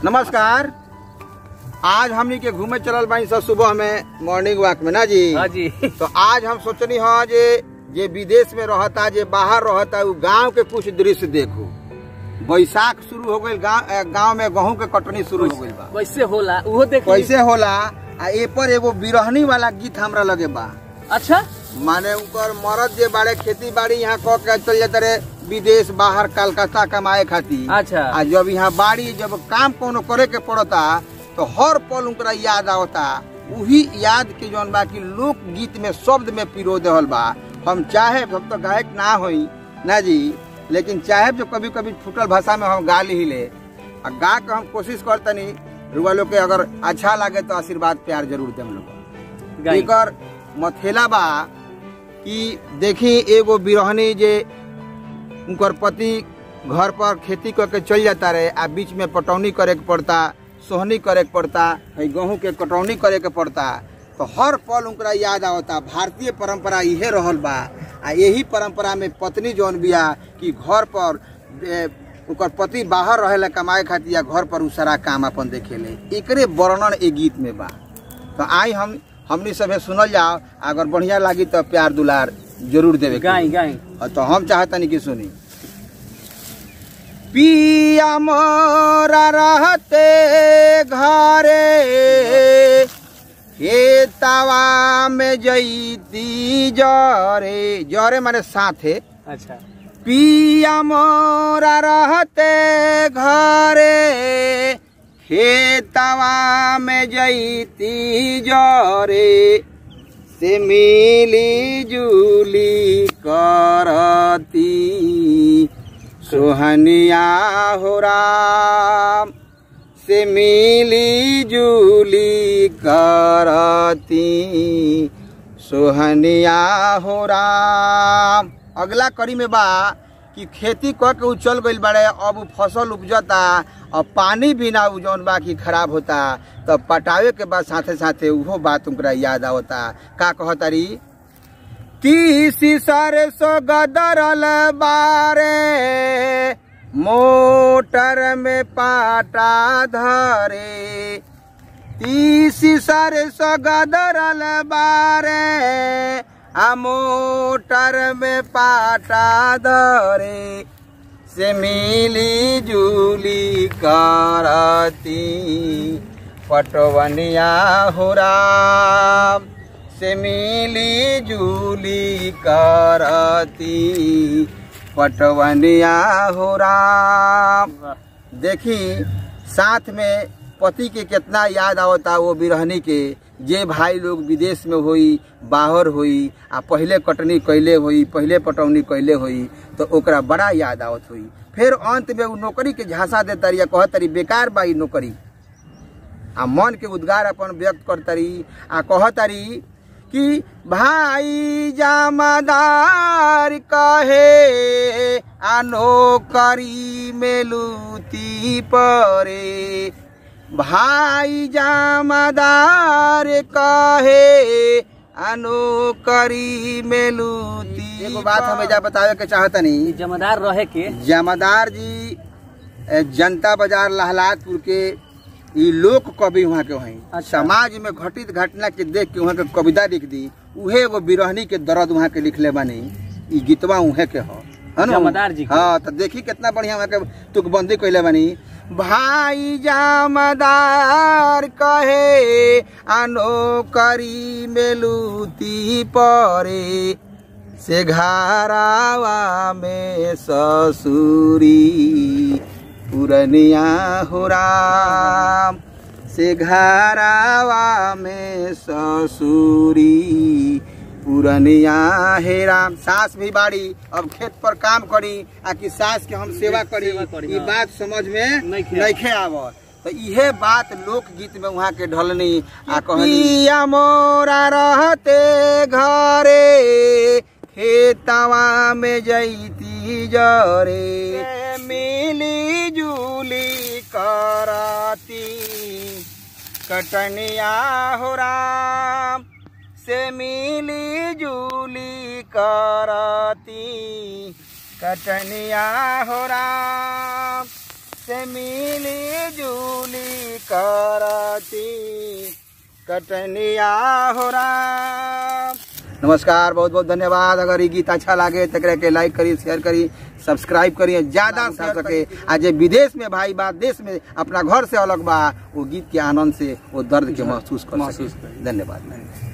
नमस्कार आज हमनी के घूमे चलल बानी सब सुबह में मॉर्निंग वॉक में ना जी हाँ जी तो आज हम सोचनी हा जे जे विदेश में रहता जे बाहर रहता उ गांव के कुछ दृश्य देखू बैसाख शुरू हो गई गांव गांव में गेहूं के कटनी शुरू हो गई बा कैसे होला उहो देख कैसे होला आ ए पर एगो बिरहनी वाला गीत हमरा लगे बा अच्छा माने उनकर मरद जे बाड़े खेती बाड़ी यहाँ क के चल जाते रहे विदेश बाहर कलकत्ता कमाए खातिर अच्छा आ जब यहाँ बाड़ी जब काम कोनो करे के पड़ता तो हर पल उनकरा याद आवता उही याद के जौन बा कि लोक गीत में शब्द में पिरो देहल बा हम चाहे हम तो गायक ना होई ना जी लेकिन चाहे जो कभी कभी फुटल भाषा में हम गा ली आ गा के हम कोशिश करतनी रुआ लोग के अगर अच्छा लगे तो आशीर्वाद प्यार जरूर देम लोग गाई एकर मथेला बा कि देखी एगो बिरहनी जे उनकर पति घर पर खेती करके चल जाता रहे आ बीच में पटौनी करे के पड़ता सोहनी करे के पड़ता है गेहूं के कटौनी करे के पड़ता तो हर पल उनकरा याद आवता भारतीय परंपरा इहे रहल बा आ यही परंपरा में पत्नी जौन बिया कि घर पर ए, उनकर पति बाहर रहेला कमाए खातिर या घर पर उ सारा काम अपन देखेले एकरे वर्णन ए गीत में बा तो आई हम हमनी सभे सुनल जाओ अगर बढ़िया लागी तो प्यार दुलार जरूर देवे के। गाई गाई और तो हम चाहतनी कि सुनी पिया मोरा रहते घरे खेतवा में जईती जरे जरे माने साथे अच्छा पिया मोरा रहते घरे खेतवा में जईती जरे से मिली जुली करती सोहनिया हो राम से मिली जुली करती सोहनिया हो राम अगला कड़ी में बा कि खेती क के उ चल गइल बाड़े अब उ फसल उपजता अब पानी भी ना उ जौन बा कि खराब होता तब पटावे के बाद साथे साथे उहो बात उनकरा याद आवता का कहतारी तीसी सरसो गदरल बारे मोटर में पाटा धरे तीसी सरसो गदरल बारे आ मोटर में पाटा धरे से मिली जुली करती पटवनिया हो राम से मिली जुली करती पटवनिया हो राम देखी साथ में पति के कितना याद आवता वो बिरहनी के जे भाई लोग विदेश में होई बाहर होई आ पहले कटनी कैले होई पहले पटौनी कैले होई तो ओकरा बड़ा याद आवत होई फिर अंत में उ नौकरी के झांसा देतारी या कहतरी बेकार बा ई नौकरी आ मन के उद्गार अपन व्यक्त करतरी आ कहतरी कि भाई जामादार कहे आ नौकरी में लूती परे भाई जामादार कहे आ नौकरी में लूती एगो बात हम एजा बतावे के चाहतनी ई जमादार रहे के जमादार जी ए, जनता बाजार लहलादपुर के ई लोक कवि वहाँ के वहीं अच्छा। समाज में घटित घटना के देख के वहाँ के कविता लिख दी उहे एगो बिरहनी के दर्द वहाँ के लिखले बानी ई गीतवा उहे के ह है ना? जमादार जी के। हाँ तो देखी कितना बढ़िया वहाँ के तुकबंदी कैले बानी भाई जामदार कहे आनो करी में लूती परे से घरावा में ससुरी पुरनिया हो राम से घरावा में ससुरी पुरनिया हे राम सास भी बाड़ी अब खेत पर काम करी आ कि सास के हम सेवा करी सेवा करी, ई हाँ। बात समझ में नइखे नइखे आवत तो इहे बात लोकगीत में वहाँ के ढलनी आ कहनी मोरा रहते घरे खेतवा में जईती जरे मिली जुली करती कटनिया हो राम से मिली जुली करती कटनिया हो राम से मिली जूली करती कटनिया हो राम नमस्कार बहुत बहुत धन्यवाद अगर ये गीत अच्छा लगे तो एकरा के लाइक करी शेयर करी सब्सक्राइब करी ज्यादा से सके आ जे विदेश में भाई बा देश में अपना घर से अलग बा वो गीत के आनंद से वो दर्द के महसूस कर महसूस सके करी। धन्यवाद